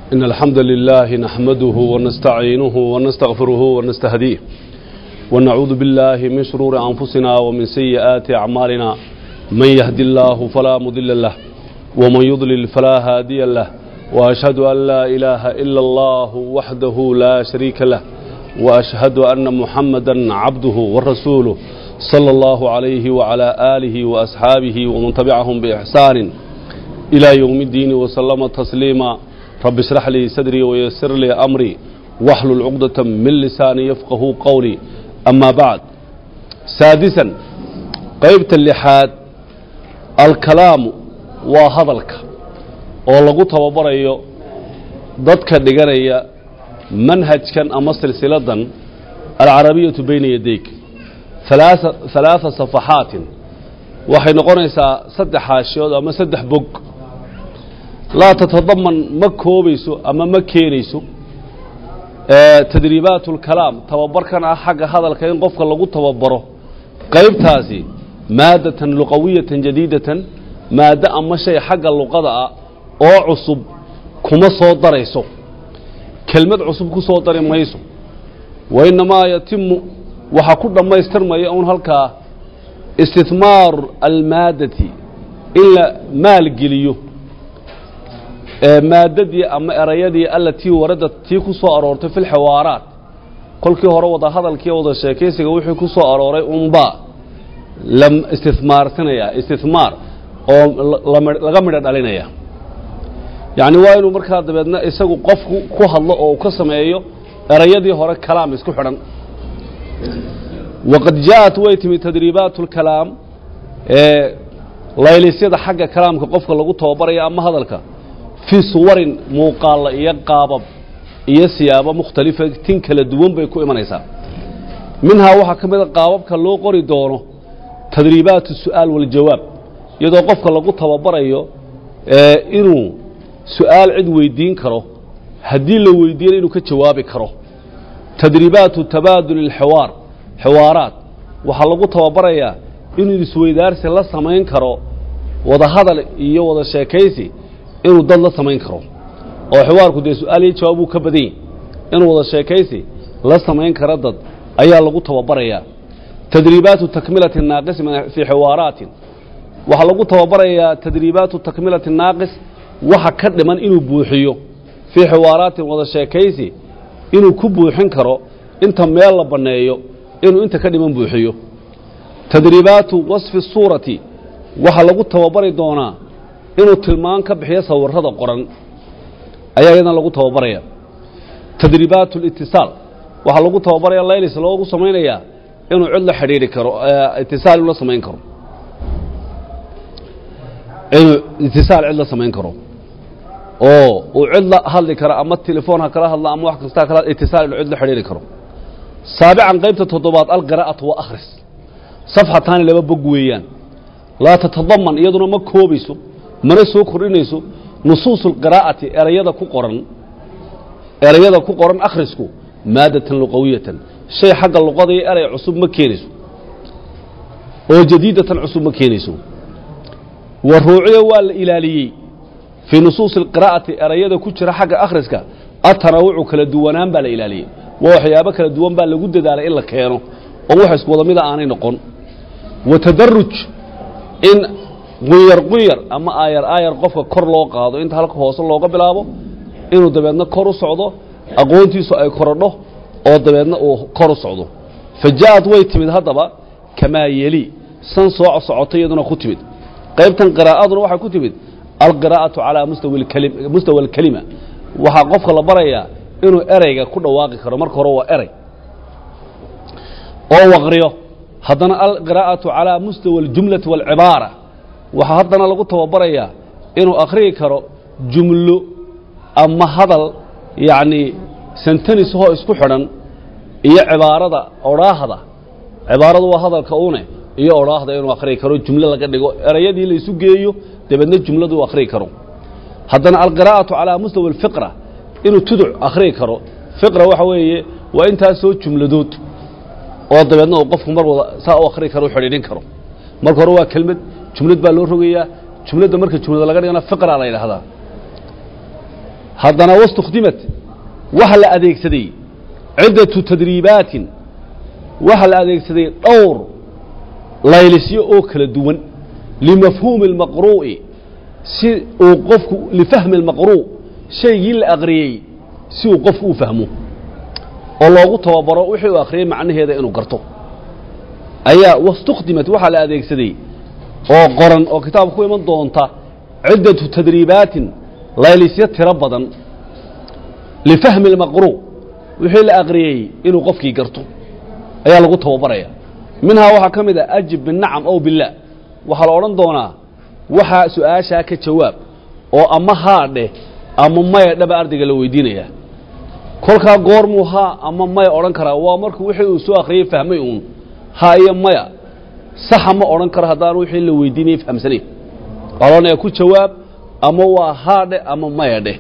إن الحمد لله نحمده ونستعينه ونستغفره ونستهديه ونعوذ بالله من شرور أنفسنا ومن سيئات أعمالنا من يهدي الله فلا مضل له ومن يضلل فلا هادي له وأشهد أن لا إله إلا الله وحده لا شريك له وأشهد أن محمدا عبده ورسوله صلى الله عليه وعلى آله وأصحابه ومن تبعهم بإحسان إلى يوم الدين وسلم تسليما رب اشرح لي صدري ويسر لي أمري واحلل عقدة من لساني يفقه قولي أما بعد سادسا قيبت اللحاد الكلام وهذلك oo lagu tababarayo dadka dhiganaya manhajkan ama silsiladan alcarabiyatu bayna yadayk halaaa safaxaatin waxay noqonaysaa saddex haashiyood ama saddex bog laa tatadaman ma koobayso ama ma keenayso tadriibaat اlkalaam tababarkan ah xagga hadalka in qofka lagu tababaro qaybtaasi maadatan luqawiyatan jadiidatan maaddo ama shay xagga luqada ah oo cusub kuma soo darayso kelmad cusub ku soo dari mayso wa innamaa yatimu waxaa ku dhammaystirmaya un halkaa istihmaaru almaadati in la maalgeliyo maaddadii ama erayadii allatii waradad tii ku soo aroortay fi lxiwaaraat kolkii hore wada hadalkii wada sheekaysiga wixii ku soo arooray unbaa la istihmaarsinaya istihmaar oo laga midho dhalinaya yacni waa inuu markaa dabeedna isagu qofku ku hadlo oo uu ka sameeyo erayadii hore kalaam isku xidhan waqad jaaءat way timi tadriibaat اlkalaam laylisyada xagga kalaamka qofka lagu tababaraya ama hadalka fii suwarin muuqaalla iyo qaabab iyo siyaabo mukhtalifa tin kala duwan bay ku imanaysaa minhaa waxaa ka mida qaababka loo qori doono tadriibaat الsu'aal wاljawaab iyadoo qofka lagu tababarayo inuu su-aal cid weydiin karo haddii la weydiiyana inuu ka jawaabi karo tadriibaatu tabaadul اlxiwaar xiwaaraat waxaa lagu tababarayaa inuu isweydaarsi la samayn karo wada hadal iyo wada sheekaysi inuu dad la samayn karo oo xiwaarku dee su-aal iyo jawaab uu ka badan yahy inuu wada sheekaysi la samayn karo dad ayaa lagu tababarayaa tadriibaatu takmilati naaqis fii xiwaaraatin waxaa lagu tababarayaa tadriibaatu takmilati naaqis waxa ka dhiman inuu buuxiyo fii xiwaaraatin wada sheekaysi inuu ku buuxin karo inta meel la banneeyo inuu inta ka dhiman buuxiyo tadriibaatu wasfi suurati waxaa lagu tababari doonaa inuu tilmaan ka bixiyo sawirrada qoran ayaa iyadana lagu tababaraya tadriibaatu litisaal waxaa lagu tababaraya laylis loogu samaynayaa inuu cid la xidhiidhi karo itisaal inuu la samayn karo inuu itisaal cid la samayn karo oo uu cid la hadli karo ama telefoon ha kala hadla ama wax kasta kala itisaal inuu cid la xidhiiri karo saabican qaybta toddobaad alqiraa'atu wa akhris safxataani laba bog weeyaan laa tatadaman iyaduna ma koobayso mana soo kordhinayso nusuusu alqiraa'ati erayada ku qoran erayada ku qoran akhrisku maadatan luqawiyatan shay xagga luqada iyo eray cusub ma keenayso oo jadiidatan cusub ma keenayso wa ruuciya waa la ilaaliyey fii nusuusi alqiraa'ati erayada ku jira xagga akhriska atanawucu kala duwanaan baa la ilaaliyey waa waxyaabo kala duwan baa lagu dadaalay in la keeno oo wax isku wada mida aanay noqon wa tadaruj in qunyar qunyar ama aayar aayar qofka kor loo qaado inta halka hoose looga bilaabo inuu dabeedna kor u socdo aqoontiisu ay korodho oo dabeedna uu kor u socdo fa ja'ad way timid haddaba kamaa yeli san soo socotay iyaduna ku timid qaybtan qiraa'aduna waxay ku timid alqiraa'atu calaa mustawa alkelima waxaa qofka la barayaa inuu ereyga ku dhawaaqi karo marka hore waa erey oo waqriyo haddana alqiraa'atu calaa mustawa aljumlati waalcibaara waxaa haddana lagu tababarayaa inuu akhriyi karo jumlo ama hadal yacnii santanisahoo isku xidhan iyo cibaarada odhaahda cibaaradu waa hadalka une iyo odhaahda inuu akhriyi karo jumlo laga dhigo erayadii laysu geeyo dabeedna jumladu u akhriyi karo haddana alqiraa'atu calaa mustawa alfiqra inuu tuduc akhriyi karo fiqra waxa weeye waa intaasoo jumladood oo dabeedna uu qofku mar wada saa u akhriyi karo u xidhiidhin karo marka hore waa kelmad jumlad baa loo rogayaa jumladda marka jumlada laga dhigana fiqra la yidhaahdaa haddana waاstukdimat waxa la adeegsaday ciddatu tadriibaatin waxa la adeegsaday dhowr laylisyo oo kala duwan limafhuumi اlmaqruu'i si uu qofku lifahmi اlmaqruu' shaygii la aqriyey si uu qofku u fahmo oo loogu tababaro wixii uu akhriyey macnaheeda inuu garto ayaa wastukdimat waxaa la adeegsaday oo qoran oo kitaabka ku iman doonta ciddatu tadriibaatin laylisyo tiro badan lifahmi اlmaqruu wixii la aqriyey inuu qofkii garto ayaa lagu tababaraya minhaa waxaa ka mid a ajib binacam ow billah waxaa la odhan doonaa waxaa su-aashaa ka jawaab oo ama haa dheh ama maya dhaba ardayga la weydiinaya kolkaa goormuu haa ama maya odhan karaa waa markuu wixii uu soo akhriyey fahmay uun haa iyo maya saxa ma odhan karo haddaan wixii la weydiinayay fahamsanayn waxaa la odhanaya ku jawaab ama waa haa dheh ama maya dheh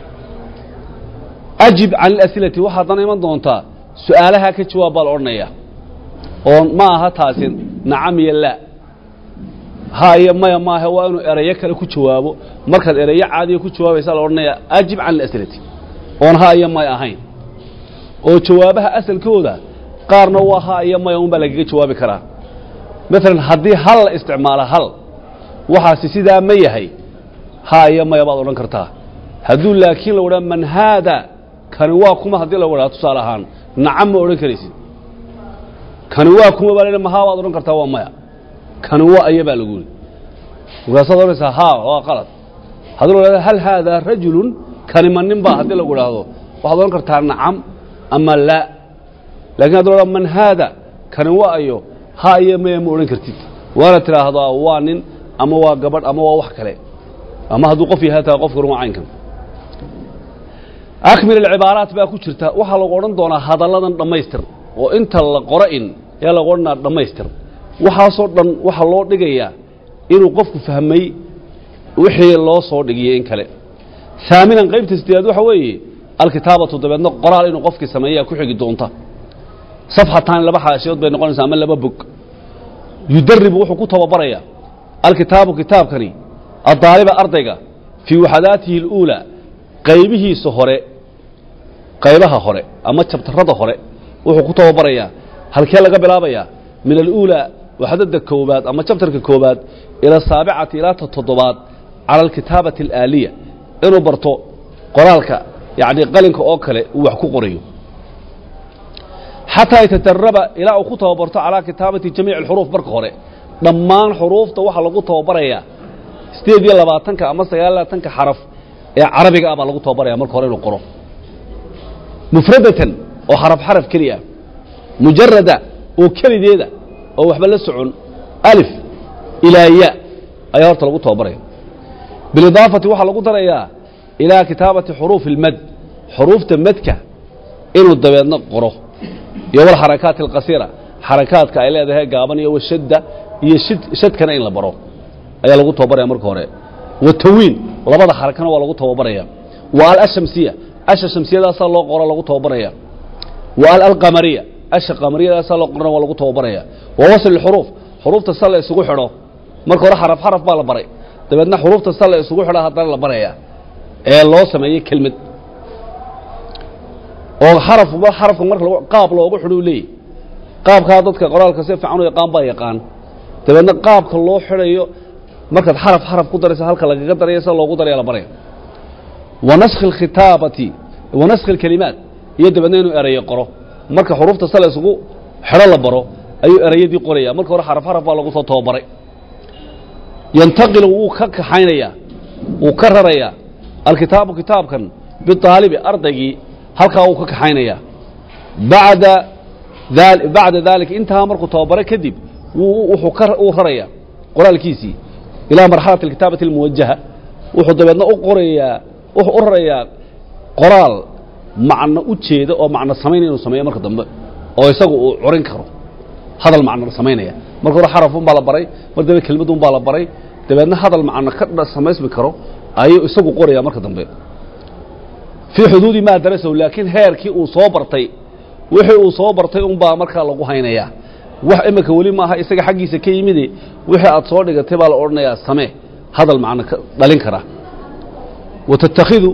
ajib can ilasilati waxaa haddana iman doontaa su-aalahaa ka jawaab baa la odhanaya oo ma aha taasi nacam iyo laa haa iyo maya maaha waa inuu erayo kale ku jawaabo markaad erayo caadiya ku jawaabaysaa la odhanaya ajib can ilasilati oon haa iyo maya ahayn oo jawaabaha asalkooda qaarna waa haa iyo maya un baa lagaga jawaabi karaa maalan haddii hal la isticmaalo hal waxaasi sidaa ma yahay haa iyo maya baad odhan kartaa hadduu laakiin la wadhaa man haada kani waa kuma haddii la wadhaa tusaale ahaan nacam ma odhan karaysid kani waa kuma baa la mahaa baad odhan kartaa waa maya kani waa aya baa lagu yidhi markaasaad odhanaysaa haa waa qalad haddii la wadhahdo hal haadaa rajulun kani ma nin baa haddii lagu idhaahdo waxaad odhan kartaa nacam ama laa lakin haddi la wadhahdo man haada kani waa ayo haa iyo maya ma odhan kartid waana tidhaahdaa waa nin ama waa gabadh ama waa wax kale ama hadduu qof yahay taa qofka waa caynkan akmil alcibaaraat baa ku jirta waxaa lagu odhan doonaa hadalladan dhammaystir oo inta la qoro in ayaa lagu odhanaa dhammaystir waxaasoo dhan waxaa loo dhigayaa inuu qofku fahmay wixii loo soo dhigiyey in kale haaminan qaybta sideedaad waxa weeye alkitaabatu dabeedna qoraal inuu qofkii sameeyaa ku xigi doonta safxataani laba xaashiyood bay noqonaysaa ama laba bog yudaribu wuxuu ku tababarayaa alkitaabu kitaabkani addaaliba ardayga fii waxadaatihi اluulaa qaybihiisa hore qaybaha hore ama jabtarrada hore wuxuu ku tababarayaa halkee laga bilaabayaa min aluulaa waxdada koobaad ama jabtarka koobaad ila asaabicati ilaa ta toddobaad cala alkitaabati alaaliya inuu barto qoraalka yacni qalinka oo kale uu wax ku qorayo xataa yatadaraba ilaa uu ku tababarto calaa kitaabati jamiici alxuruuf marka hore dhammaan xuruufta waxaa lagu tababarayaa sideed iyo labaatanka ama sagaal labaatanka xaraf ee carabiga ah baa lagu tababaraya marka hore inuu qoro mufradatan oo xaraf xaraf keliya mujarada oo kelideeda oo waxba la socon alif ilaa ya ayaa horta lagu tababaraya bilidaafati waxaa lagu darayaa ilaa kitaabati xuruufi اlmad xuruufta madka inuu dabeedna qoro iyo walxarakaati alqasiira xarakaadka ay leedahay gaaban iyo washadda iyo shadkana in la baro ayaa lagu tababaraya marka hore watawiin labada xarakana waa lagu tababaraya wa al ashamsiya asha shamsiyadaasaa loo qoro lagu tababaraya wa al alqamariya asha qamariyadaasaa loo qorana waa lagu tababaraya wa wasl xuruuf xuruufta sa la isugu xidho marka hore xaraf xaraf baa la baray dabeedna xuruufta sa la isugu xidha haddana la baraya ee loo sameeyey kelmad oo xarafba xarafka marka qaab loogu xidho u leeyahy qaabkaa dadka qoraalka si fiican u yaqaan baa yaqaan dabeedna qaabka loo xidhayo markaad xaraf xaraf ku daraysa halka lagaga daraya sida loogu daraya la baraya wa naskhi alkhitaabati wa naskhi alkelimaat iyo dabeedna inuu erayo qoro marka xuruufta sala isugu xidho la baro ayuu erayadii qoraya marka hore xaraf xaraf baa lagu soo tababaray yantaqilu wuu ka kaxaynayaa wuu ka rarayaa alkitaabu kitaabkan biaalibi ardaygii halkaa wuu ka kaxaynayaa bada bacda daalika intahaa markuu tababaray kadib wuxuu ka uu rarayaa qoraalkiisii ilaa marxalati alkitaabati almuwajaha wuxuu dabeedna u qorayaa wuxuu u rarayaa qoraal macno u jeeda oo macno samaynaya inuu sameeyo marka dambe oo isagu uu curin karo hadal macno samaynaya marka hore xarafun baa la baray mar dambe kelmadun baa la baray dabeedna hadal macno ka samaysmi karo ayuu isagu qoraya marka dambe fii xuduudi maa darasahu laakiin heerkii uu soo bartay wixii uu soo bartay unbaa markaa lagu haynayaa wax imika weli maaha isaga xaggiisa ka yimide wixii aad soo dhigatay baa la odhanayaa samee hadal macno dhalin kara wa tattakhidu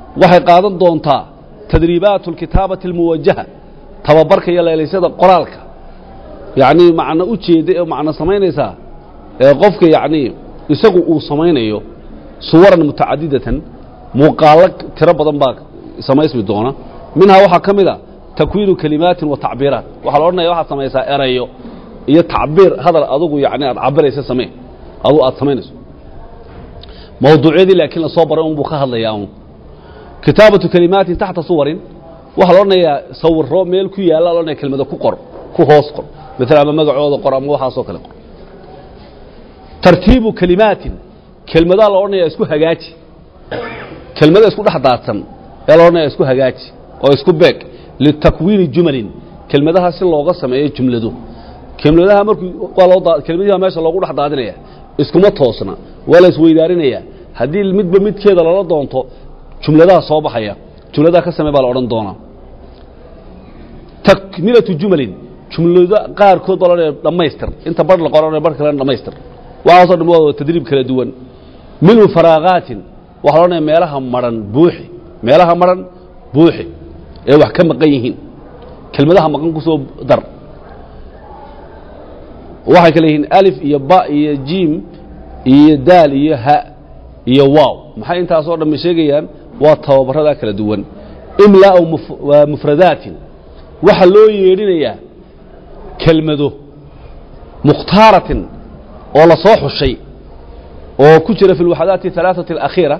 waxay qaadan doontaa tadriibaat اlkitaabati اlmuwajaha tababarka iyo leelaysada qoraalka yacnii macno u jeeda ee macno samaynaysaa ee qofka yacnii isagu uu samaynayo suwaran mutacadidatan muuqaallo tiro badan baa samaysmi doona minhaa waxaa ka mid a takwiinu kelimaatin wa tacbiiraat waxaa la odhanaya waxaad samaysaa erayo iyo tacbiir hadal adugu yani aad cabiraysa samee adu aad samaynayso mawduucyadii laakiin lasoo baray unbuu ka hadlayaa un kitaabatu kelimaatin taxta suwarin waxaa la odhanayaa sawiro meel ku yaalla la odhanaya kelmada ku qor ku hoos qor maala ama magacooda qor ama waxaasoo kale qor tartiibu kelimaatin kelmadaa la odhanaya isku hagaaji kelmada isku dhex daadsan ee la odhanaya isku hagaaji oo isku beeg litakwiini jumalin kelmadaha si looga sameeyo jumlado kelmadaha markuu waa loo daa kelmadihi baa meesha loogu dhex daadinaya iskuma toosna waa la isweydaarinaya haddii midba midkeeda lala doonto jumladaha soo baxaya jumladaha ka samee baa la odhan doonaa takmilatu jumalin jumlado qaarkood baa la dhammaystir inta bar la qoran bar kalena dhammaystir waxaasoo dhan waa tadriib kala duwan minhu faraaqaatin waxaa la odhanaya meelaha maran buuxi meelaha maran buuxi ee wax ka maqan yihiin kelmadaha maqan ku soo dar waxay kale yihiin alif iyo ba iyo jiim iyo daal iyo ha iyo waaw maxay intaasoo dhammi sheegayaan waa tababaradaa kala duwan imlaa'u mufradaatin waxaa loo yeedhinayaa kelmado mukhtaaratin oo la soo xushay oo ku jira fi lwaxdaati alaaثati alakhiira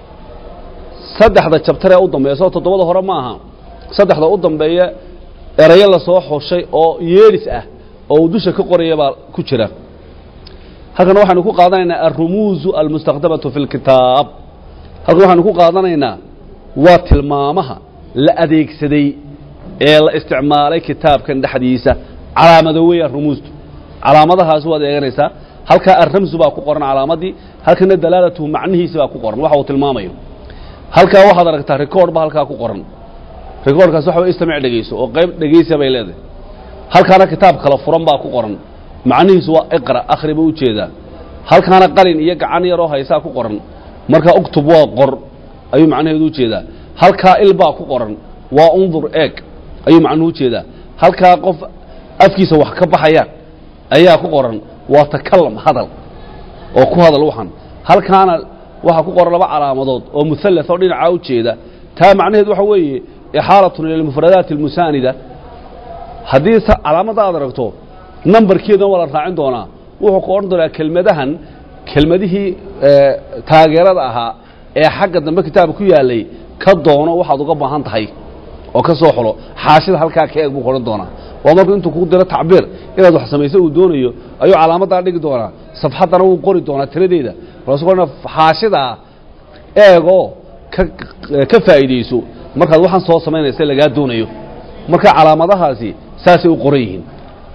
saddexda jabtaree u dambeeya soo toddobada hore ma aha saddexda u dambeeya erayo la soo xushay oo yeedhis ah oo uu dusha ka qoraya baa ku jira halkan waxaynu ku qaadanaynaa alrumuuzu almustakdamatu fi اlkitaab halkan waxaynu ku qaadanaynaa waa tilmaamaha la adeegsaday ee la isticmaalay kitaabkan dhexdiisa calaamado weeyaan rumuustu calaamadahaasi waad eeganaysaa halkaa alramsu baa ku qoran calaamadii halkana dalaalatuhu macnihiisi baa ku qoran waxa uu tilmaamayo halkaa waxaad aragtaa record ba halkaa ku qoran recordkaas waxa way istamic dhegeyso oo qayb dhegeysa bay leedahay halkaana kitaab kala furan baa ku qoran macnihiisu waa iqra akhri buu ujeedaa halkaana qalin iyo gacan yaroo haysaa ku qoran markaa uktub waa qor ayuu macnaheedu ujeedaa halkaa il baa ku qoran waa undur eeg ayuu macnuhu ujeedaa halkaa qof afkiisa wax ka baxayaan ayaa ku qoran waa takalam hadal oo ku hadal waxan halkaana waxaa ku qoran laba calaamadood oo muhallas oo dhinacaa ujeeda taa macnaheedu waxa weeye ixaalatun ila almufradaati almusaanida haddii calaamadda aad aragto nambarkeedana waa la raacin doonaa wuxuu ku odhan doonaa kelmadahan kelmadihii taageerada ahaa ee xagga dambe kitaabka ku yaalay ka doono waxaad uga baahan tahay oo ka soo xulo xaashida halkaa ka eeg buu ku odhan doonaa waa markuu intuu kugu diro tacbiir inaad wax samayso uu doonayo ayuu calaamaddaa dhigi doonaa safxaddana wuu qori doonaa tiradeeda markaasu ku xaashidaa eegoo ka ka faa'iidayso markaad waxaan soo samaynaysa lagaa doonayo marka calaamadahaasi saasay u qoran yihiin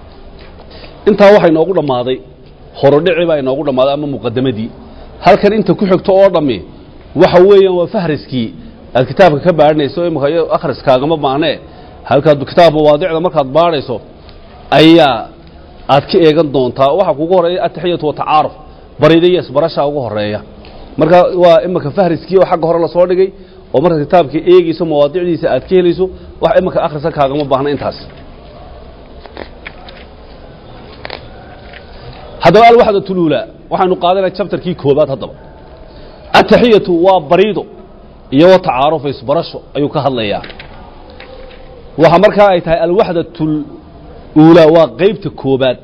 intaa waxaa inoogu dhammaaday horodhici baa inoogu dhammaaday ama muqadamadii halkan inta ku xigto oo dhammi waxa weeyaan waa fahriskii aad kitaabka ka baadhinayso imika akhriskaagama baanee halkaad kitaab mawaadicda markaad baadhayso ayaa aad ka eegan doontaa waxaa kugu horeeya ataxiyatu watacaaruf barida iyo isbarashaa ugu horeeya marka waa imika fahriskii oo xagga hore lasoo dhigay oo markaad kitaabka eegayso mawaadicdiisa aad ka helayso wax imika akhriska kaagama baahna intaas haddaba alwaxda tuluula waxaynu qaadanaya jabtarkii koobaad haddaba ataxiyatu waa bariido iyo wa tacaarufa isbarasho ayuu ka hadlayaa waxa markaa ay tahay alwaxdatul uulaa waa qaybta koobaad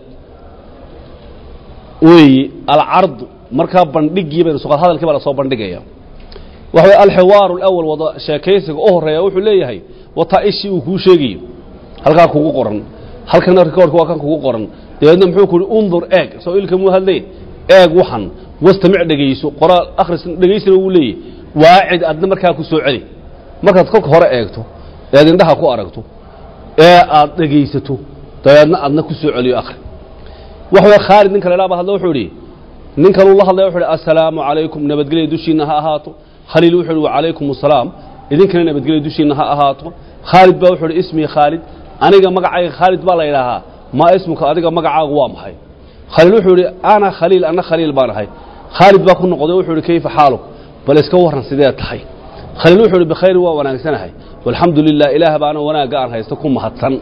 weeye alcardu markaa bandhigii baynu suqad hadalkii baa lasoo bandhigaya waxa way alxiwaaru alawal wada sheekaysiga u horeeya wuxuu leeyahay wataa ishii uu kuu sheegayo halkaa kugu qoran halkana rikoorka waa kan kugu qoran dabeedna muxuu ku uhi undur eeg soo ilka muu hadleen eeg waxan wastamic dhegayso qoraal akhris dhegaysina wuu leeyahy waacid adna markaa ku soo celi markaad kolka hore eegto eed indhaha ku aragto ee aad dhegaysato dabeedna adna ku soo celiyo akhri waxa way khaalid ninka la dhaaba hadla wuxuu idhi ninkanuu la hadlaya wuxuu ihi assalaamu calaykum nabadgelya dushiinna ha ahaato khaliil wuxuu ihi wacalaykum assalaam idinkana nabadgelya dushiinna ha ahaato khaalid baa wuxuu ihi ismii khaalid aniga magacayga khaalid baa la yidhaahaa maa ismuka adiga magacaagu waa maxay khaliil wuxuu idhi ana khaliil ana khaliil baan ahay khaalid baa ku noqday wuxuu ihi kayfa xaaluk bal iska warran sidee tahay khaliil wuxuu ihi bikhayrin waa wanaagsanahay walxamdu lilah ilaah baana wanaagga aan haysto ku mahadsan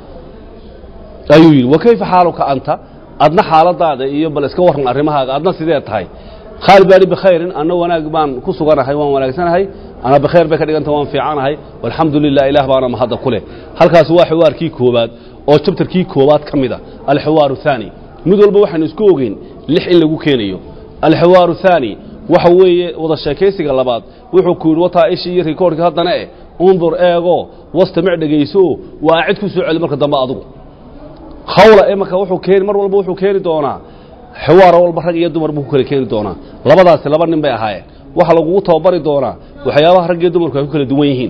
ayuu yidhi wa kayfa xaaluka anta adna xaaladaada iyo bal iska warran arrimahaaga adna sidee tahay khaalid baa ihi bikhayrin anna wanaag baan ku suganahay waan wanaagsanahay ana bikhayr bay ka dhiganta waan fiicanahay walxamdu lilah ilaah baana mahadda ku leh halkaasi waa xiwaarkii koowaad oo jabtarkii koowaad ka mid a alxiwaaru thaani mid walba waxaynu isku ogeyn lix in lagu keenayo alxiwaaru thaani waxa weeye wada sheekaysiga labaad wuxuu ku yidhi wataa ishii iyo rikoorkii haddana eh undur eego wastamic dhegayso waa cid ku soo celi marka dambe adugu khawla imanka wuxuu keeni mar walba wuxuu keeni doonaa xiwaaro walba rag iyo dumar buu ku kala keeni doonaa labadaasi laba nin bay ahaayeen waxaa lagugu tababari doonaa waxyaabaha rag iyo dumarku ay ku kala duwan yihiin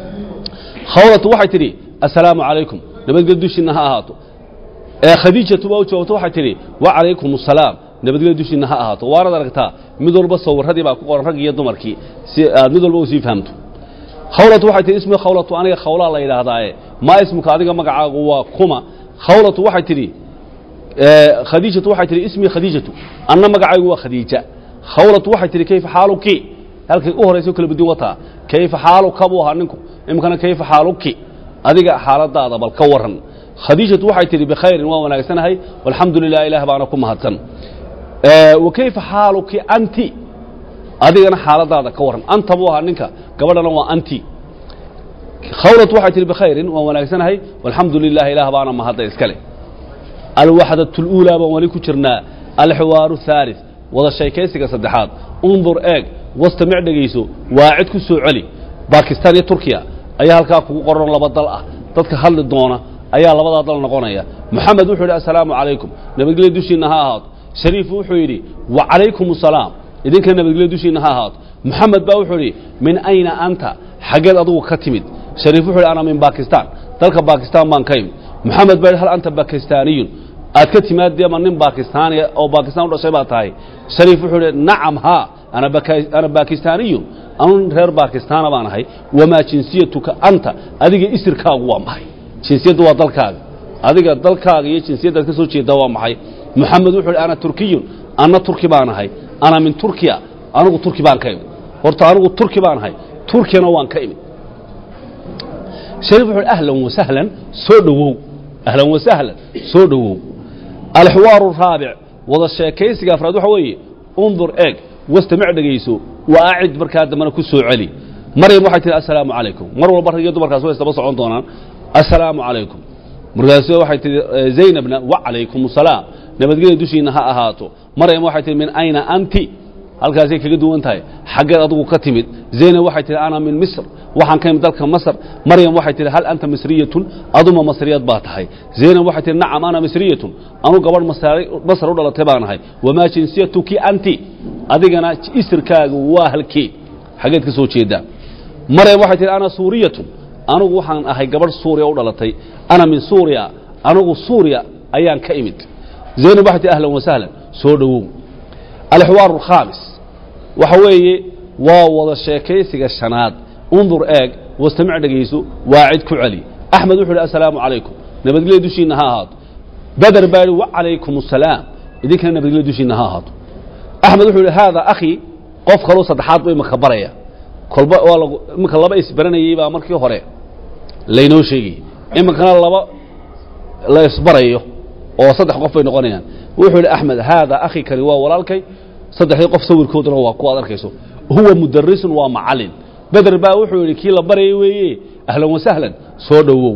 khawlatu waxay tidhi assalaamu calaykum nabadgelyo dushiinna ha ahaato ee khadiijatu baa u jawaabto waxay tidhi wacalaykum assalaam nabadgelyo dushiinna ha ahaato waanad aragtaa mid walba sawirradii baa ku qoran rag iyo dumarkii si aad mid walba u sii fahamto khawlatu waxay tihi ismi khawlatu aniga khawlaa la yidhaahdaaye maa ismuka adiga magacaagu waa kuma khawlatu waxay tidhi khadiijatu waxay tihi ismii khadiijatu anna magacaygu waa khadiija khawlatu waxay tihi kayfa xaaluki halkay u horayso kala badin wataa kayfa xaaluka buu ahaa ninku iminkana kayfa xaaluki adiga xaaladaada bal ka waran khadiijatu waxay tihi bikhayrin waan wanaagsanahay walxamdu lilah ilaah baana ku mahadsan wa kayfa xaaluki anti adigana xaaladaada ka waran anta buu ahaa ninka gabadhana waa anti khawlatu waxay tihi bikhayrin waan wanaagsanahay walxamdu lilah ilaah baana mahadda iskale alwaxdat اluulaa baan weli ku jirnaa alxiwaaru haalith wada sheekaysiga saddexaad undur eeg wastamic dhegayso waa cid ku soo celi bakistan iyo turkiya ayaa halkaa kugu qoran laba dal ah dadka hadli doona ayaa labadaa dal noqonaya moxamed wuxuu yidhi assalaamu calaykum nabadgelyo dushiinna ha ahaato shariif wuxuu yidhi wacalaykum asalaam idinka nabadgelyo dushiinna ha ahaato moxamed baa wuxuu yidhi min ayna anta xaggeed adugu ka timid shariif wuxuu yidhi ana min bakistan dalka bakistan baan ka imid moxamed baa yidhi hal anta bakistaaniyun aad ka timaadee ma nin bakistaaniya oo bakistan u dhashay baa tahay shariif wuxuu yidhi nacam haa ana baka- ana bakistaaniyun anu reer bakistaana baan ahay wamaa jinsiyatuka anta adiga isirkaagu waa maxay jinsiyaddu waa dalkaaga adiga dalkaaga iyo jinsiyaddaad ka soo jeedaa waa maxay moxamed wuxuu yidhi ana turkiyun anna turki baan ahay ana min turkiya anigu turki baan ka imid horta anigu turki baan ahay turkiyana waan ka imid shariif wuxuu yidhi ahlan wasahlan soo dhowow ahlan wasahlan soo dhowow alxiwaaru araabic wada sheekaysiga afraad waxa weeye undur eeg wastamic dhegayso wa acid markaa dambena ku soo celi maryam waxay tihi assalaamu calaykum mar walba rag iyo dumarkaas way isdaba socon doonaan assalaamu calaykum markaasu waxay tihi zaynabna wacalaykum asalaam nabadgelya dushiinna ha ahaato maryam waxay tihi min ayna anti halkaasay kaga duwan tahay xaggeed adugu ka timid zaynab waxay tihi ana min misr waxaan ka imid dalka masr maryam waxay tihi hal anta misriyatun aduma masriyad baa tahay zaynab waxay tihi nacam ana misriyatun anu gabadh masari- masr u dhalatay baan ahay wamaa jinsiyatuki anti adigana isirkaagu waa halkee xaggeed ka soo jeedaa maryam waxay tihi ana suuriyatun anugu waxaan ahay gabadh suuriya u dhalatay ana min suuriya anugu suuriya ayaan ka imid zaynab waxay tihi ahlan wasahlan soo dhowow alxiwaaru alkhaamis waxa weeye waa wada sheekaysiga shanaad undur eeg wastamic dhegayso waa cid ku celi axmed wuxuu yidhi assalaamu calaykum nabadgelya dushiinna ha ahaato beder baa yidhi wacalaykum assalaam idinkana nabadgelya dushiinna ha ahaato axmed wuxuu yidhi haada akhi qof kaloo saddexaad buu imaka baraya kolba waa lagu iminka laba isbaranayey baa markii hore laynoo sheegayey iminkana laba la isbarayo oo saddex qof bay noqonayaan wuxuu yidhi axmed haada akhi kani waa walaalkay saddexdii qof sawirkooduna waa kuwaad arkayso huwa mudarisun waa macalin beder baa wuxuu yidhi kii la barayay weeye ahlan wasahlan soo dhowow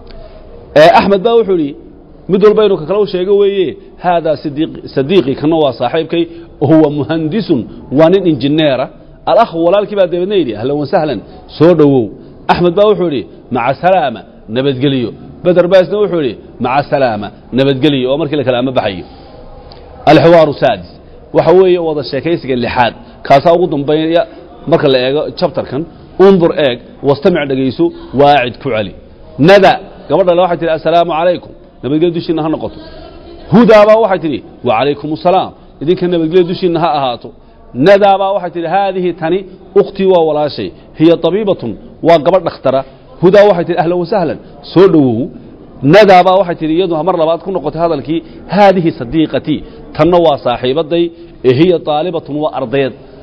ee axmed baa wuxuu yidhi mid walba inuu ka kale u sheego weeye haadaa sidiiq- sadiiqi kana waa saaxiibkay huwa muhandisun waa nin injineera alakh walaalkii baa dabeedna yidhi ahlan wasahlan soo dhowow axmed baa wuxuu yidhi maca salaama nabadgeliyo beder baa isna wuxuu yidhi maca salaama nabadgeliyo oo markii la kale ama baxayo alxiwaaru saadis waxa weeye wada sheekaysiga lixaad kaasaa ugu dambeeya marka la eego jabtarkan undur eeg wastamic dhegayso waacid ku celi nada gabadha le waxay tihi assalaamu calaykum nabadgelya dushiinna ha noqoto hudaabaa waxay tidhi wacalaykum assalaam idinka nabadgelya dushiinna ha ahaato nadaabaa waxay tidhi haadihi tani ukhtii waa walaashay hiya tabiibatun waa gabadh dhakhtara hudaa waxay tihi ahlan wasahlan soo dhowow nadaabaa waxay tidhi iyadu mar labaad ku noqotay hadalkii haadihi sadiiqatii tanna waa saaxiibaday ee hiya taalibatun waa ardayd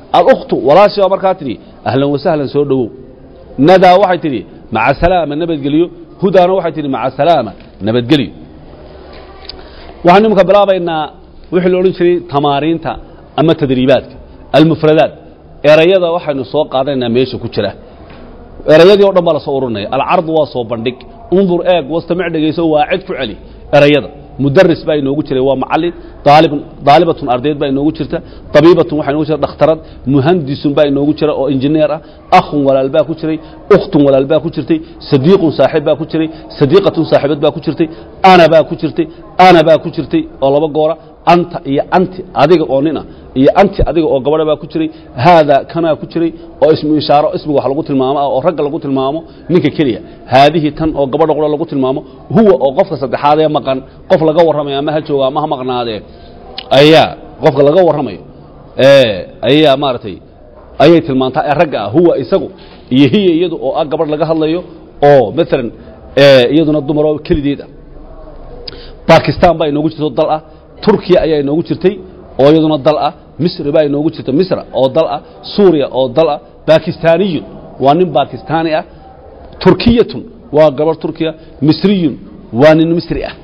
alkhtu walaashii baa markaa tidhi ahlan wasahlan soo dhowow nadaa waxay tidhi maca salaama nabadgelyo hudaana waxay tidhi maca salaama nabadgelyo waxaan iminka bilaabaynaa wixii la odhan jiray tamaariinta ama tadriibaadka almufradaat erayada waxaynu soo qaadanaynaa meesha ku jira erayadii o dhan baa lasoo ururinaya alcardu waa soo bandhig undur eeg wastamic dhegayso waa cid ku celi erayada mudaris baa inoogu jiray waa macalin daalibun daalibatun ardayd baa inoogu jirta tabiibatun waxaa inoogu jira dhakhtarad muhandisun baa inoogu jira oo injineer ah akhun walaal baa ku jiray ukhtun walaal baa ku jirtay sadiiqun saaxiib baa ku jiray sadiiqatun saaxiibad baa ku jirtay ana baa ku jirtay ana baa ku jirtay oo laba goora anta iyo anti adiga oo nin ah iyo anti adiga oo gabadha baa ku jiray haada kanaa ku jiray oo ismu ishaaro ismiga wax lagu tilmaamo ah oo ragga lagu tilmaamo ninka keliya haadihi tan oo gabadha qura lagu tilmaamo huwa oo qofka saddexaad ee maqan qof laga warramayo ama ha jooga ama ha maqnaadee ayaa qofka laga warramayo ee ayaa maaragtay ayay tilmaantaa ee ragga ah huwa isagu iyo hiya iyadu oo ah gabadh laga hadlayo oo maalan ee iyaduna dumaroo kelideed ah bakistan baa inoogu jirto dal ah turkiya ayaa inoogu jirtay oo iyaduna dal ah misri baa inoogu jirta misra oo dal ah suuriya oo dal ah bakistaniyun waa nin bakistaani ah turkiyatun waa gabadh turkiya misriyun waa nin misri ah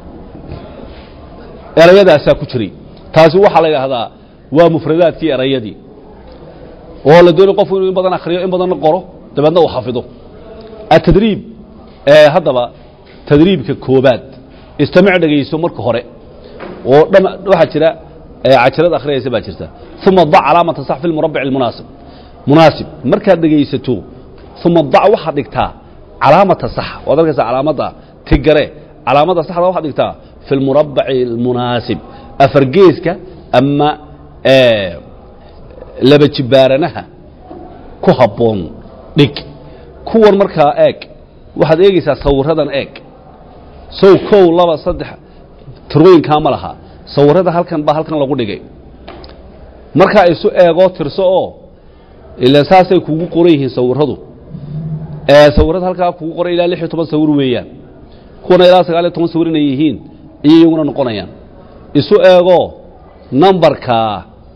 erayadaasaa ku jiray taasi waxaa la yidhaahdaa waa mufradaadkii erayadii oo la doonay qofku inuu in badan akhriyo in badanna qoro dabeedna uu xafido atadriib ee haddaba tadriibka koobaad istamic dhegayso marka hore oo dham waxaa jira cajirad akhriyaysa baa jirta uma dac calaamata sax fi lmurabic almunaasib munaasib markaad dhegaysato uma dac waxaad dhigtaa calaamata sax waad arkaysaa calaamadda tigare calaamadda saxda waxaad dhigtaa fi lmurabaci almunaasib afargeeska ama laba jibaaranaha ku habboon dhig kuwan markaa eeg waxaad eegaysaa sawiradan eeg sow kow laba saddex tirooyinkaa ma laha sawirada halkan baa halkan lagu dhigay markaa isu eegoo tirso oo ila saasay kugu qoran yihiin sawiradu sawirada halkaa kugu qoran ilaa lix iyo toban sawir weeyaan kuwana ilaa sagaal iyo toban sawir inay yihiin iyo iyaguna noqonayaan isu eegoo nambarkaa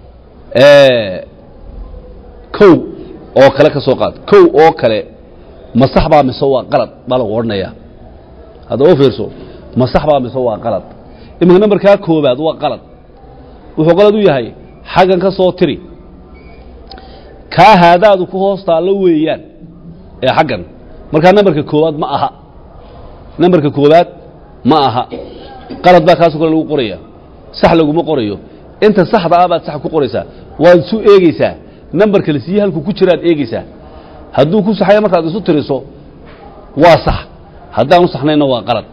kow oo kale ka soo qaad kow oo kale ma sax baa mise waa qalad baa lagu odhanayaa hadda oo fiirso ma sax baa mise waa qalad iminka nambarkaa koobaad waa qalad wuxuu qalad u yahay xaggan ka soo tiri kaa haadaadu ku hoos taallo weeyaan ee xaggan markaa nambarka koobaad ma aha nambarka koobaad ma aha qalad baa kaasoo kale lagu qoraya sax laguma qorayo inta saxda ah baad sax ku qoraysaa waad isu eegeysaa nambarka la siiye halkuu ku jiraad eegeysaa hadduu ku saxaya markaad isu tiriso waa sax haddaanu saxnayna waa qalad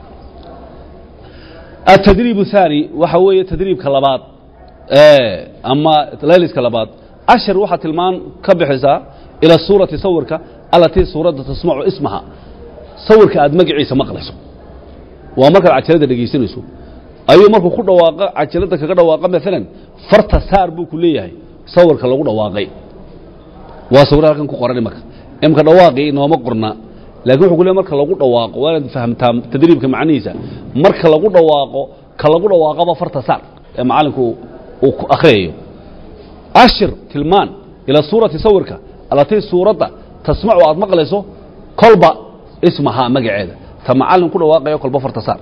التdريب الثاني waxa weeye تdريibka labaad ama layliska labaad ashir waxaa tilmaan ka bixisaa ilى suurati sawirka alatii suuradda tasmacu ismaha sawirka aad magaciisa maqlayso waa markaad cajalada dhegaysanayso ayuu markuu ku dhawaaqa cajalada kaga dhawaaqa maalan farta saar buu ku leeyahay sawirka lagu dhawaaqay waa sawir halkan ku qoran imaka imka dhawaaqii inooma qorna lakin wuxuu ku leey marka lagu dhawaaqo waa inaad fahamtaa tadriibka macnihiisa marka lagu dhawaaqo ka lagu dhawaaqaba farta saar ee macalinku uu ku akhriyayo ashir tilmaan ila suurati sawirka alatii suuradda tasmacu aad maqlayso kolba ismahaa magaceeda ta macalin ku dhawaaqayo kolba farta saar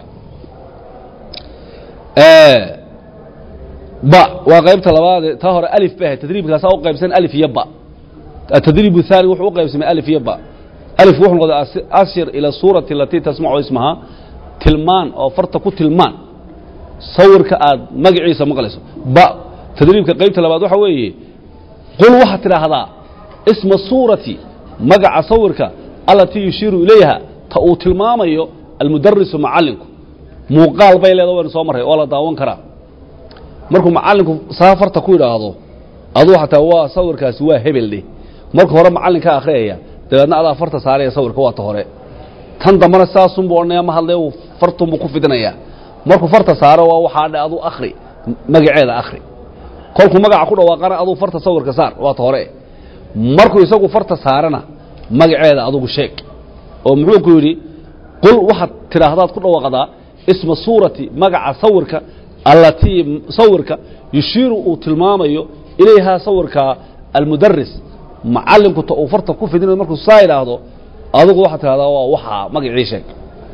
ba waa qaybta labaade taa hore alif bay ahayd tadriibkaasaa u qaybsan alif iyo ba atadriib الثاني wuxuu u qaybsamay alif iyo ba alif wuxuu noqday ashir ila suurati alatii tasmacu ismahaa tilmaan oo farta ku tilmaan sawirka aad magaciisa maqlayso ba tadriibka qaybta labaad waxa weeye qul waxaad tidhaahdaa isma suurati magaca sawirka alatii yushiiru ilayha ta uu tilmaamayo almudarisu macalinku muuqaal bay leeda waynu soo marray oo la daawan karaa markuu macalinku saa farta ku yidhaahdo aduu xataa waa sawirkaasi waa hebel dheh marka hore macallinka akhriyaya dabeedna adaa farta saaraya sawirka waa ta hore tan dambana saasunbuu odhanaya ma hadlee uu fartunbuu ku fidinayaa markuu farta saaro waa waxaa dhe aduu akhri magaceeda akhri kolkuu magaca ku dhawaaqana aduu farta sawirka saar waa ta hore markuu isagu farta saarana magaceeda adugu sheeg oo muxuu ku yidhi qul waxaad tidhaahdaad ku dhawaaqdaa isma suurati magaca sawirka allatii sawirka yushiiru uu tilmaamayo ilayhaa sawirka almudaris macalinku ta uu farta ku fidinayo markuu saa idhaahdo adigu waxaad tidhahdaa waa waxaa magacii sheeg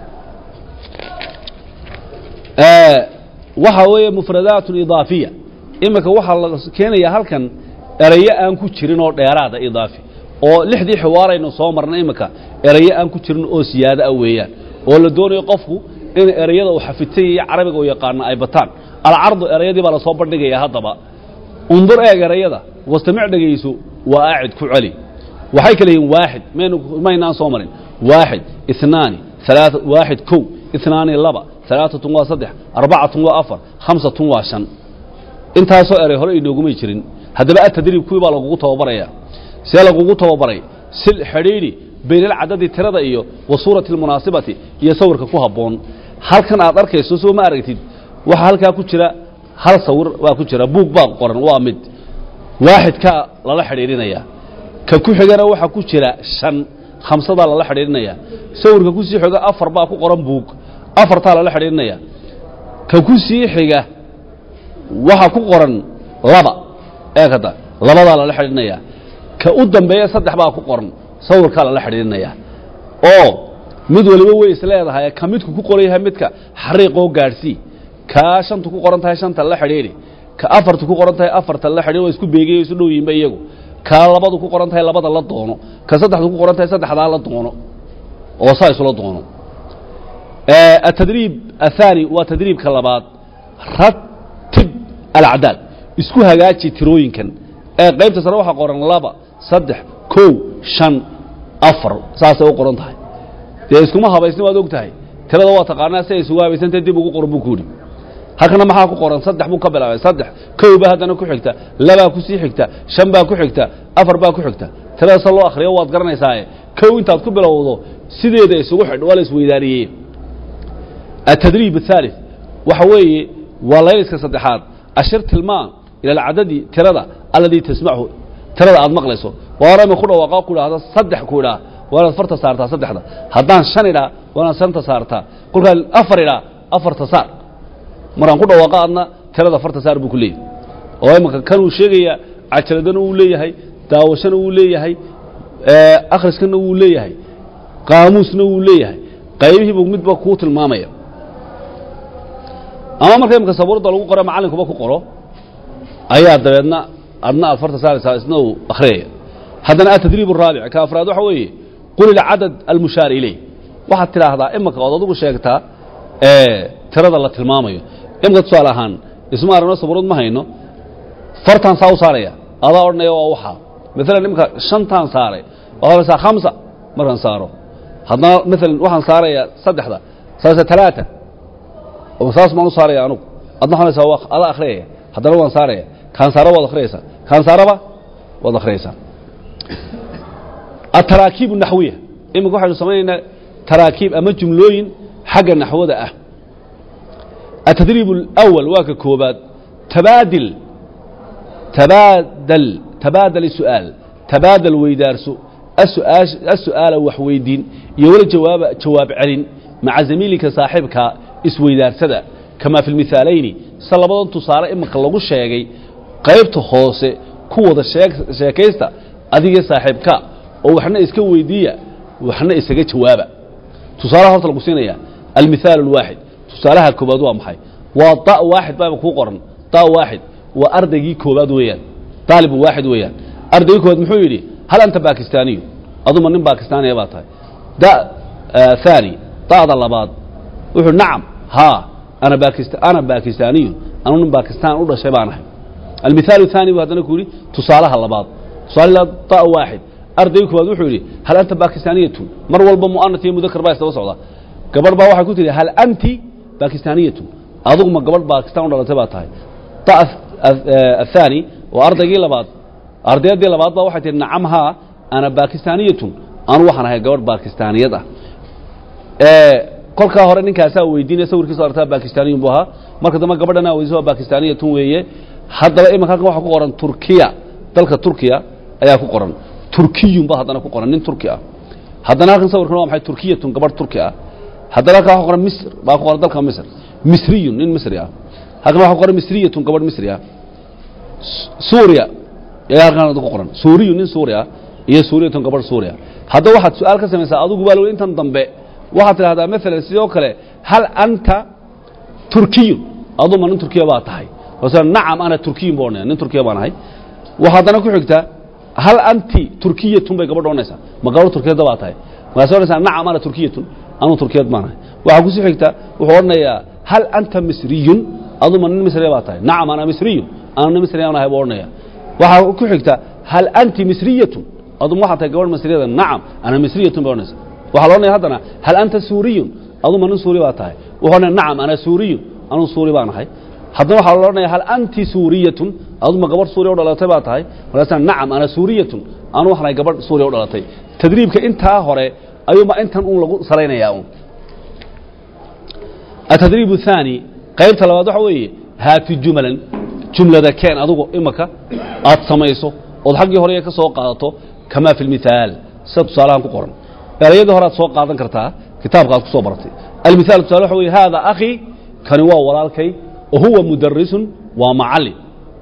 waxa weeye mufradaatun idaafiya iminka waxaa la keenayaa halkan erayo aan ku jirin oo dheeraada idaafi oo lixdii xiwaaraynu soo marnay iminka erayo aan ku jirin oo siyaado ah weeyaan oo la doonayo qofku in erayada uu xafidsan iyo carabiga uu yaqaano ay bataan alcardu erayadii baa lasoo bandhigaya haddaba undur eeg erayada wastamic dhegayso waa aacid ku celi waxay kale yihiin waaxid maynu maynaan soo marin waaxid inaani alaaa waaxid kow inaani laba alaaatun waa saddex arbacatun waa afar khamsatun waa shan intaasoo eray hore inoogumay jirin haddaba atadriib kuwii baa lagugu tababaraya see lagugu tababaray sil xidhiidhi baynalcadadi tirada iyo wa suurati almunaasibati iyo sawirka ku habboon halkan aad arkayso soo ma aragtid waxaa halkaa ku jira hal sawir baa ku jira buug baa qoran waa mid waaxidkaa lala xidhiidhinayaa ka ku xigana waxaa ku jira shan khamsadaa lala xidhiidhinayaa sawirka ku sii xiga afar baa ku qoran buug afartaa lala xidhiidhinaya ka ku sii xiga waxaa ku qoran laba eeg hadda labadaa lala xidhiidhinayaa ka u dambeeya saddex baa ku qoran sawirkaa lala xidhiidhinayaa oo mid waliba way is leedahay ka midku ku qoran yahay midka xariiqoo gaadhsii kaa shantu ku qoran tahay shanta la xidhiidhi ka afartu ku qoran tahay afarta la xidhiidhi waa isku beegay isu dhow yihinba iyagu kaa labadu ku qoran tahay labada la doono ka saddexdu ku qoran tahay saddexdaa la doono oo saa isula doono التdريب الثاني waa تdريibka labaad ratib alacdaad isku hagaaji tirooyinkan ee qaybta sare waxaa qoran laba saddex kow شhan afar saasay u qoran tahay dee iskuma habaysni waad og tahay tirada waa taqaanaa si ay isugu habaysantah dib ugu qoran buu ku yidhi halkana maxaa ku qoran saddex buu ka bilaabay saddex kow baa haddana ku xigta labaa ku sii xigta shan baa ku xigta afar baa ku xigta tirada se loo akhriyo waad garanaysaaye kow intaad ku bilowdo sideeda isugu xidh waa la isweydaariyey التdريب الثالث waxa weeye waa layliska saddexaad ashir tilmaan ilى اcadadi tirada aladii tasmachu tirada aad maqlayso waarama ku dhawaaqa ku idhaahdo saddex ku idhaa waa inaad farta saartaa saddexda haddaan shan idhaa waa inaad shanta saartaa kolkaan afar idhaa afarta saar markaan ku dhawaaqa adna tirada farta saar buu ku leeyahy oo imanka kanuu sheegaya cajaladana wuu leeyahay daawashana wuu leeyahay akhriskana wuu leeyahay qaamuusna wuu leeyahay qaybihiibu midba kuu tilmaamaya ama marka imika sabuurada lagu qoro macallinkuba ku qoro ayaa dabeedna adna aad farta saaraysaa isna uu akhriyaya haddana atadriib الraabic ka afraad waxa weeye qul ilcadad almushaar ileyh waxaad tidhaahdaa imika ood adigu sheegtaa tirada la tilmaamayo imika tusaale ahaan isma aragno sabuurad ma hayno fartaan saa u saaraya adaa odhanaya waa waxaa maalan imika shantaan saaray waxaad odhanaysaa khamsa markaan saaro haddana maalan waxaan saarayaa saddexda saase talaata saas maan u saaraya anugu adna waxaan waa adaa akhriyaya haddana waan saaraya kaan saara waad akhriyaysaa kaan saaraba waad akhriyaysaa ataraakiib naxwiya iminka waxaynu samaynaynaa taraakiib ama jumlooyin xagga naxwada ah atadriib اlأwal waa ka koobaad tabaadil tabaadal tabaadal su'aal tabaadal weydaarso الsu'aala wax weydiin iyo wala jawaaba jawaab celin maca zamiilika saaxiibka isweydaarsada kamaa fi lmihaalayni se labadan tusaale iminka lagu sheegay qaybta hoose ku wada sheekaysta adiga saaxiibka oo waxna iska weydiiya waxna isaga jawaaba tusaalaha horta lagu siinaya almithaal اlwaaxid tusaalaha koobaad waa maxay waa da waaxid baaba kuu qoran da waaxid waa ardaygii koobaad weeyaan daalib waaxid weeyaan ardaygii koobaad muxuu yidhi hal anta bakistaaniyu aduma nin bakistaaniya baa tahay da ثaani da'da labaad wuxuu nacam haa ana bakist ana bakistaaniyun anu nin bakistaan u dhashay baan ahay almithaal الثaani bu haddana ku yidhi tusaalaha labaad tusaale da waaxid ardayga koobaad wuxuu yidhi hal anta bakistaaniyatun mar walba mu'anat iyo mudakar baa isdaba socda gabadh baa waxay ku tihi hal anti bakistaaniyatun adugu ma gabadh bakistaan u dhalatay baa tahay da الثaani waa ardaygii labaad ardayaddii labaad baa waxay tihi nacam haa ana bakistaaniyatun anu waxaan ahay gabadh bakistaaniyad ah kolkaa hore ninkaasaa weydiinaya sawirkiisa artaa bakistaaniyun bu ahaa marka dambe gabadhana weydiisa waa bakistaaniyatun weeye haddaba imanka halkan waxaa ku qoran turkiya dalka turkiya ayaa ku qoran turkiyun ba haddana ku qoran nin turki ah haddana halkan sawirkan waa maxay turkiyatun gabadh turki ah haddana halkan waxa qoran misr baa ku qoran dalka misr misriyun nin misri ah halkan waxa ku qoran misriyatun gabadh misri ah suuriya ayaa halkan ku qoran suuriyu nin suuri ah iyo suuriyatun gabadh suuriya haddaba waxaad su-aal ka samaysaa adigu baa lawey intan dambe waxaad tidhahdaa maalan sidoo kale hal anta turkiyun aduu ma nin turkiya baa tahay masala nacam ana turkiyun baa odhanaya nin turkiya baan ahay waxaa haddana ku xigtaa hal anti turkiyatun bay gabadha odhanaysaa ma gabadh turkiyadda baa tahay markaas odhanaysaa nacam ana turkiyatun anuu turkiyad baan ahay waxaa kusii xigta wuxuu odhanayaa hal anta misriyun aduu ma nin misriya baa tahay nacam ana misriyun ana nin misriya baan ahay buu odhanaya waxaa ku xigta hal anti misriyatun adum waxaa tahay gabadh misriyada nacam ana misriyatun bay odhanaysa waxaa la odhanaya haddana hal anta suuriyun aduma nin suuri baa tahay wuxuu odhanaya nacam ana suuriyun anuu suuri baan ahay haddana waxaa la odhanaya hal anti suuriyatun aduma gabadh suuriya u dhalatay baa tahay markaasna nacam ana suuriyatun anu waxaan ahay gabadh suuriya u dhalatay tadriibka intaa hore ayuuma intan uun lagu salaynayaa un atadriib الثaanي qaybta labaad waxa weeye haati jumalan jumlada keen adugu imaka aad samayso ood xaggii hore ka soo qaadato kamaa fi اlmithaal sida tusaalahan ku qoran erayadii hore aad soo qaadan kartaa kitaabka aad ku soo baratay almithaal tusaale waxa weye haada akhi kani waa walaalkay wa huwa mudarisun waa macallin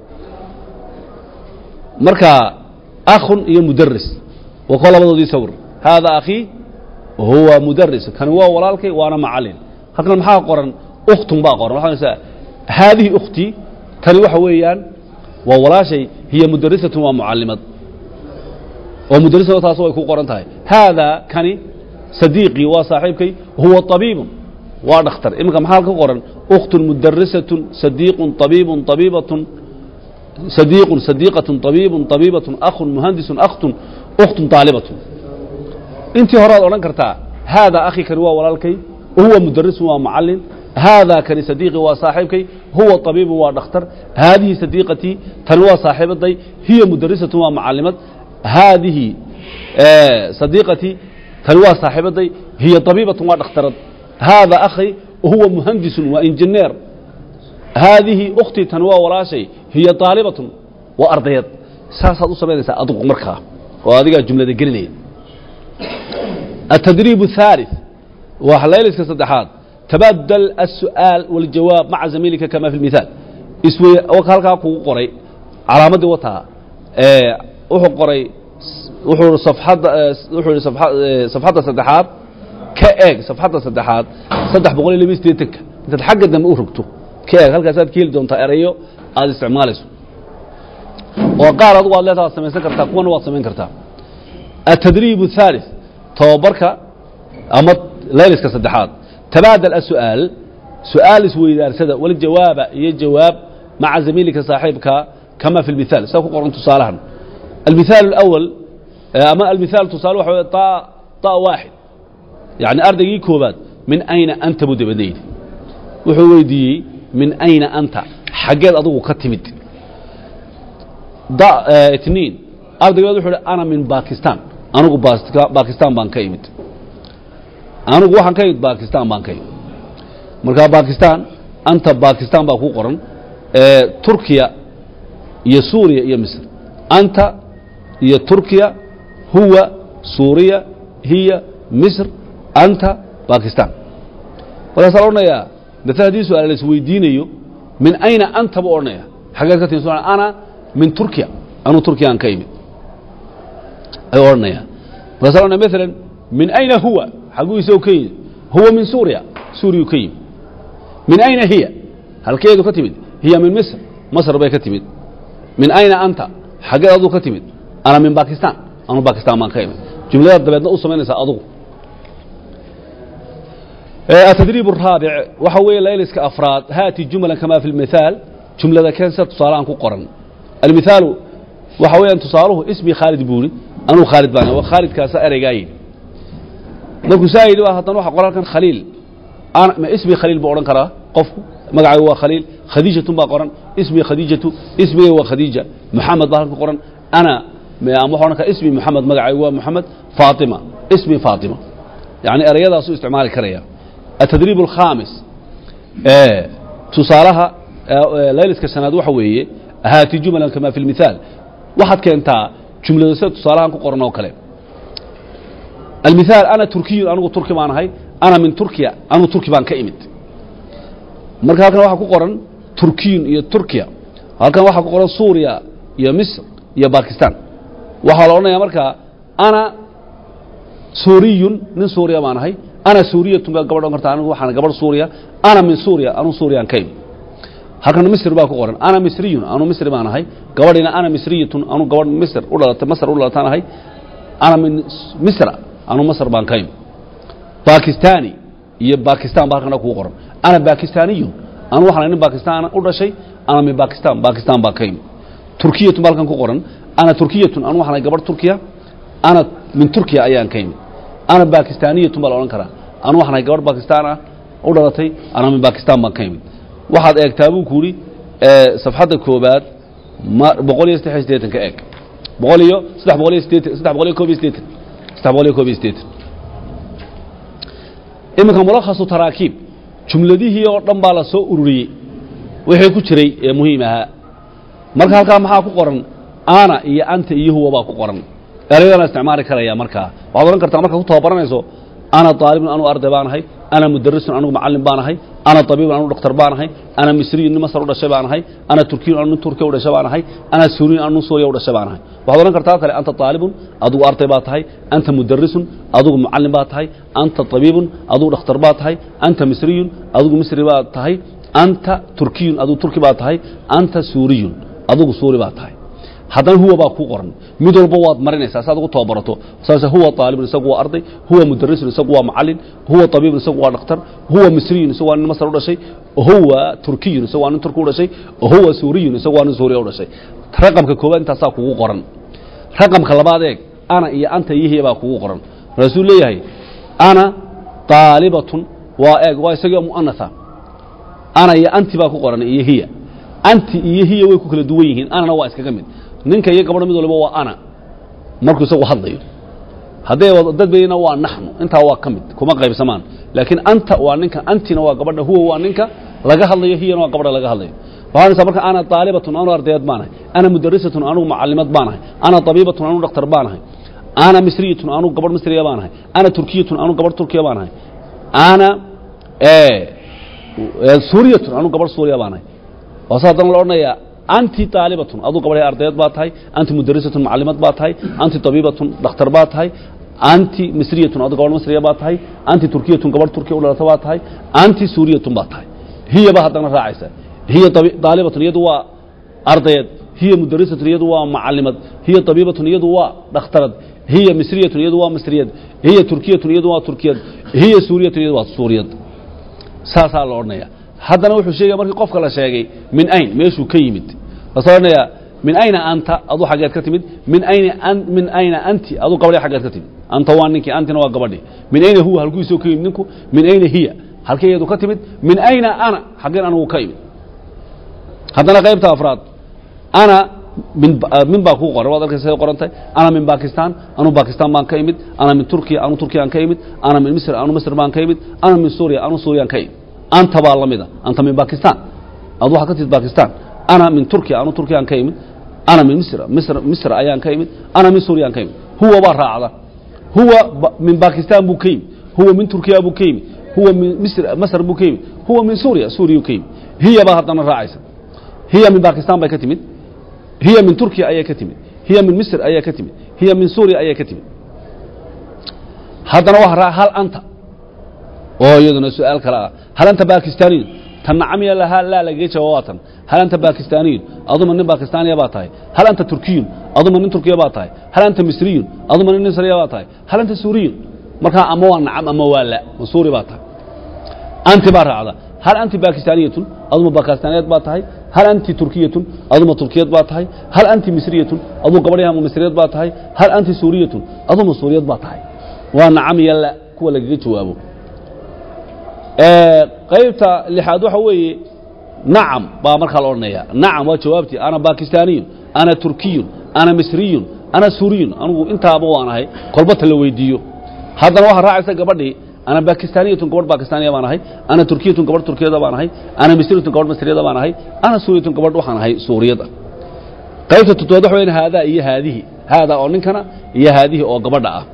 marka akhun iyo mudaris waa koo labadoodii sawir haada akhii huwa mudaris kani waa walaalkay waana macallin halkan maxaa qoran ukhtun baa qoran waxaa odhanaysaa haadihi ukhtii tani waxa weeyaan waa walaashay hiya mudarisatun waa mucallimad oo mudarisada taas way ku qoran tahay haadaa kani sadiiqii waa saaxiibkay huwa طabiibun waa dhakhtar iminka maxaa ka qoran ukhtun mudarisatun sadiiqun طabiibun طabiibatun sadiiqun sadiiqatun طabiibun طabiibatun akhun muhandisun akhtun ukhtun طaalibatun intii horead odhan kartaa haadaa akhi kani waa walaalkay huwa mudarisun waa macallin haadaa kani sadiiqii waa saaxiibkay huwa طabiibun waa dhakhtar haadihi sadiiqatii tani waa saaxiibaday hiya mudarisatun waa macallimad haadihi sadiiqatii tani waa saaxiibaday hiya طabiibatun waa dhakhtarad haada akhi huwa muhandisun waa injineer haadihi ukhtii tani waa walaashay hiya طaalibatun waa ardayad saasaad u samaynaysaa adigu markaa oo adigaa jumlada gelinaya التدريب الثالث وحليلسك صدحات تبادل السؤال والجواب مع زميلك كما في المثال اسوي وكالكا كو قري علامه وتا ee wuxuu qoray wuxuu safxada wuxuu safxada safxada saddexaad ka eeg safxada saddexaad 328 intaad xagga dambe u rogto ka eeg halkaas aad keeli doontaa erayo aad isticmaalayso oo qaar adigu aad leedahay samaysan kartaa kuwana waad samayn kartaa التدريب الثالث tobabarka ama layliska saddexaad tabaadal الsu'aal su-aal isweydaarsada waljawaaba iyo jawaab maca zamiilika saaxiibka kama fi اlmithaal sida ku qoran tusaalahan almithaal اlأwal ama almithaal tusaale waxa wey ta ta waaxid yani ardaygii koobaad min ayna anta buu dabadna yidhi wuxuu weydiiyey min ayna anta xaggeed adigu ka timid da itniin ardaygeed wuxuu hi ana min bakistan anugu bakistan baan ka imid anugu waxaan ka imid bakistan baan ka imid markaa bakistan anta bakistan baa ku qoran turkiya iyo suuriya iyo misr anta iyo turkiya huwa suuriya hiya misr anta bakistan markaasaa la odhanayaa maala haddii su-aal la isweydiinayo min ayna anta buu odhanaya xaggeed ka timi ana min turkiya anuu turkiyaan ka imid ayuu odhanaya markaasa odhanaya maalan min ayna huwa xaguu isagoo ka yimid huwa min suuriya suuriyu ka yimid min ayna hiya halkeedu ka timid hiya min misr masr bay ka timid min ayna anta xaggeed aduu ka timid ana min bakistan anuu bakistan baan ka imid jumladaad dabeedna u samaynaysaa adugu التدريب الرابع waxa weeye layliska afraad haati jumla kama fi اlmithaal jumlada keen sida tusaalahan ku qoran almithaalu waxa weeyaan tusaaluhu ismi khaalid buuri anuu khaalid baan waa khaalidkaasa ereygaa yidhi markuu saa yidhi haddana waxa qoran halkan khaliil ma ismi khaliil buu odhan karaa qofku magacaygu waa khaliil khadiijatun baa qoran ismi khadiijatu ismigay waa khadiija muxamed baa halkan qoran ana ama waxa odhan karaa ismi muxamed magacaygu waa muxamed faatima ismi faatima yani ereyadaasuu isticmaali karaya التدريب الخامس tusaalaha layliska shanaad waxa weeye haati jumlan kama fi اlmithaal waxaad keentaa jumlada sida tusaalahan ku qoran oo kale almithaal ana turkiyun anugu turki baan ahay ana min turkiya anugu turki baan ka imid marka halkan waxaa ku qoran turkiyun iyo turkiya halkan waxaa ku qoran suuriya iyo misr iyo bakistan waxaa la odhanayaa markaa ana suuriyun nin suuriya baan ahay ana suuriyatun baa gabadh odhan karta anigu waxaan gabadh suuriya ana min suuriya anu suuriyan ka imi halkan misr baa ku qoran ana misriyun anu misri baan ahay gabadhina ana misriyatun anu gabadh misr u dhalatay masr u dhalataan ahay ana min misra anu masr baan ka imi bakistani iyo bakistan ba halkana kugu qoran ana bakistaniyun anu waxaan ahay nin bakistan u dhashay ana min bakistan bakistan baan ka imi turkiyatun ba halkan ku qoran ana turkiyatun anu waxaan ahay gabadh turkiya ana min turkiya ayaan ka imi ana bakistaniyatun baa la odhan karaa anu waxaan ahay gabadh bakistan ah u dhalatay ana min bakistan baan ka imi waxaad eegtaa buu ku yidhi safxadda koobaad ma boqol iyo saddex iyo siddeetan ka eeg boqol iyo saddex boqol iyo siddeetan saddex boqol iyo koob iyo siddeetan saddex boqol iyo koob iyo siddeetan iminka mulakhasu taraakiib jumladihii oo dhan baa la soo ururiyey wixii ku jiray ee muhiim ahaa marka halkaa maxaa ku qoran ana iyo anta iyo huwa baa ku qoran erayadana isticmaali karaya markaa waxaad odhan kartaa markaad ku tababaranayso ana aalibun anu arday baan ahay ana mudarisun anugu macalin baan ahay ana abiibun anugu dhaktar baan ahay ana misriyun nin masar u dhashay baan ahay ana turkiyun anu nin turkiya u dhashay baan ahay ana suuriyun anu nin suuriya u dhashay baan ahay waxaad odhan kartaa kale anta aalibun adugu arday baa tahay anta mudarisun adugu macalin baa tahay anta abiibun adugu dhakhtar baa tahay anta misriyun adugu misri baa tahay anta turkiyun adugu turki baa tahay anta suuriyun adugu suuri baa tahay haddana huwa baa ku qoran mid walba waad marinaysaa si aad ugu tababarato saase huwa aalibun isagu waa arday huwa mudarisun isagu waa macalin huwa abiibun isagu waa dhakhtar huwa misriyun isagu waa nin masar u dhashay huwa turkiyun isagu waa nin turki u dhashay huwa suuriyun isagu waa nin suuriya u dhashay raqamka koobaad intaasaa kugu qoran raqamka labaad eeg ana iyo anta iyo hiya baa kugu qoran markaasuu leeyahay ana aalibatun waa eeg waa isagii mu'anasa ana iyo anti baa ku qoran iyo hiya anti iyo hiya way ku kala duwan yihiin anana waa iskaga mid ninka iyo gabadha mid waliba waa ana markuu isagu hadlayo hadday dad bayna waa naxnu intaa waa ka mid kuma qaybsamaan laakiin anta waa ninka antina waa gabadha huwa waa ninka laga hadlayo hiyana waa gabadha laga hadlayo waxaanaysaa marka ana aalibatun anu ardayad baanahay ana mudarisatun anugu macalimad baanahay ana abiibatun anugu dhakhtar baanahay ana misriyatun anugu gabadh misriya baanahay ana turkiyatun anugu gabadh turkiya baanahay ana suuriyatun anugu gabadh suuriya baanahay waase haddana la odhanayaa anti aalibatun aduu gabadhay ardayad baa tahay anti mudarisatun macalimad baa tahay anti abiibatun dhakhtar baa tahay anti misriyatun adu gabadh misriya baa tahay anti turkiyatun gabadh turkiya u dhalata baa tahay anti suuriyatun baa tahay hiya ba haddana raacaysa hiya aalibatun iyadu waa ardayad hiya mudarisatun iyadu waa macalimad hiya abiibatun iyadu waa dhakhtarad hiya misriyatun iyadu waa misriyad hiya turkiyatun iyadu waa turkiyad hiya suuriyatun iyadu waa suuriyad saasaa la odhanaya haddana wuxuu sheegaya markii qofka la sheegay min ayn meeshuu ka yimid lasoo odhanayaa min ayna anta aduu xaggeed ka timid min ayna min ayna anti aduu gabadhi xaggeed ka timid anta waa ninkii antina waa gabadhi min ayna huwa halkuisoo ka yimid ninku min ayna hiya halkee iyadu ka timid min ayna ana xaggeen anugu ka imid haddana qaybta afraad ana min min baa kuu qoran waad arkaysa say qorantahay ana min bakistan anu bakistan baan ka imid ana min turkiya anu turkiyaan ka imid ana min misr anu misr baan ka imid ana min suuriya anu suuriyaan ka imid anta baa lamida anta min bakistan adu waxaa ka timid bakistan ana min turkiya anu turkiyaan ka imid ana min misr misr misr ayaan ka imid ana min suuriyaan ka imid huwa baa raacda huwa min bakistan buu ka yimid huwa min turkiya buu ka yimid huwa min misr masr buu ka yimid huwa min suuriya suuriya ka yimid hiya baa haddana raacaysa hiya min bakistan bay ka timid hiya min turkiya ayaa ka timid hiya min misr ayaa ka timid hiya min suuriya ayaa ka timid haddana waa raac hal anta oo iyaduna su-aal kale ah hal anta bakistaniyun tan nacamiya lahaa laa lagaga jawaab waa tan hal anta bakistaniyun aduma nin bakistaaniya baa tahay hal anta turkiyun aduma nin turkiya baa tahay hal anta misriyun aduma nin misriya baa tahay hal anta suuriyun markaa ama waa nacam ama waa la ma suuri baa tahay anti baa raacda hal anti bakistaniyatun aduma bakistaaniyeed baa tahay hal anti turkiyatun aduma turkiyad baa tahay hal anti misriyatun aduu gabadhi ama misriyad baa tahay hal anti suuriyatun aduma suuriyad baa tahay waa nacam iyo la kuwa lagaga jawaabo qaybta lixaad waxa weeye nacam baa markaa la odhanaya nacam waa jawaabtii ana bakistaniyun ana turkiyun ana misriyun ana suuriyun anugu intaaba waan ahay kolbata la weydiiyo haddana waxaa raacaysa gabadhii ana bakistaniyatun gabadh bakistaniya baan ahay ana turkiyatun gabadh turkiyada baan ahay ana misriyatun gabadh misriyada baan ahay ana suuriyatun gabadh waxaan ahay suuriyada qaybta toddobaad waxa weyan haadaa iyo haadihi haadaa oo ninkana iyo haadihi oo gabadha ah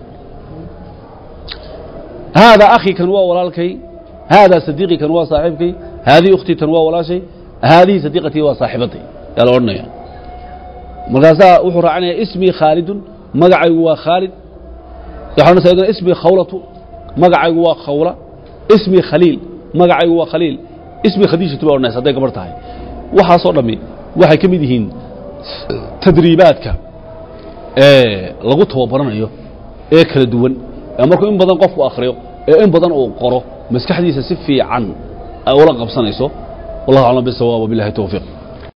haadaa akhi kan waa walaalkay haadaa sadiiqi kan waa saaxiibkay haadihi ukhtii tan waa walaashay haadihi sadiiqatii waa saaxiibaday yaa la odhanaya markaasaa wuxuu raacinaya ismii khaalidun magacaygu waa khaalid waxaa odhanaysa iyaduna ismii khawlatu magacaygu waa khawla ismii khaliil magacaygu waa khaliil ismii khadiijatu bay odhanaysa hadday gabar tahay waxaasoo dhammi waxay ka mid yihiin tadriibaadka ee lagu tababaranayo ee kala duwan ee markuu in badan qofku akhriyo ee in badan uu qoro maskaxdiisa si fiican ay ula qabsanayso wallahu aclam bisawaab wabillahi towfiiq